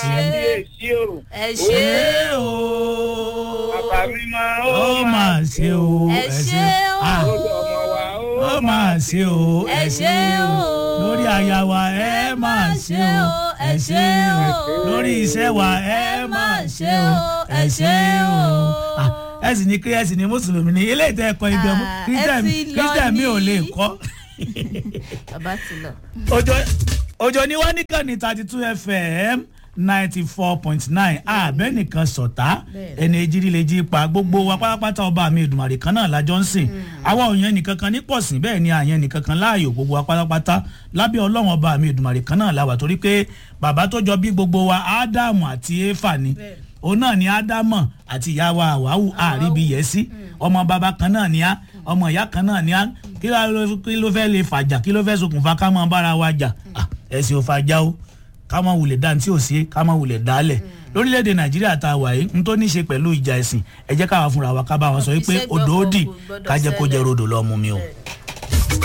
kábíyèsí o ẹ ṣe ṣé o bàbá mi máa ó mà ṣe o ẹ ṣe Ah, o ó ọmọ wa ó ó mà ṣe o ẹ ṣe o lórí aya wa ẹ mà ṣe o ẹ ṣe o lórí iṣẹ́ wa ẹ mà ṣe o ẹ ṣe o. Ah, ẹ sì ní kí ẹ sì ní mùsùlùmí ní ilé ìtẹ́ ẹ̀kọ́ ibẹ̀ mú Ah, ẹ Christian ti lọ Christian mi ò ní. lè kọ́. bàbá ti lọ. òjò òjò ní wọ́n nìkan ní thirty two fm ninety four point nine àbẹ́ nìkan sọ̀tá Bẹ́ẹ̀. ẹni ejiri lè jí pa gbogbo wa pátápátá ọba mi ìdùmàrè kan náà lájọ ń sìn àwa òyìn nìkan kan ní pọ̀sìn bẹ́ẹ̀ ni àyẹn nìkan kan láàyò gbogbo wa pátápátá lábẹ́ ọlọ́run ọba mi ìdùmàrè kan náà láwà torí pé bàbá tó jọ bí gbogbo wa ádámù àti éfà ni Bẹ́ẹ̀. òun náà ni ádámù àti ìyá wa àwáwù àríbi yẹ sí ọmọ bàbá kan náà ni á ọmọ ìyá kan náà ni á kí ló- kí ló fẹ́ lè fàjà kí ló fẹ́ ṣokùnfà ká máa bára wa jà Ah, ẹ̀sìn ò fàjà o ká máa wulẹ̀ dá ní tí ò sí ká máa wulẹ̀ dálẹ̀ lórílẹ̀‐èdè nàìjíríà tá a wà yìí n tó ní í ṣe pẹ̀lú ìjà ẹ̀sìn ẹ jẹ́ káwa fúnra wa ká bá wọn sọ wípé Ìṣẹ́gun odò ó dì kò gbọdọ̀ ká jẹ́ kó jẹ́ ṣẹlẹ̀. rodò lọ́ọ́ mú mi o. Bẹ́ẹ̀.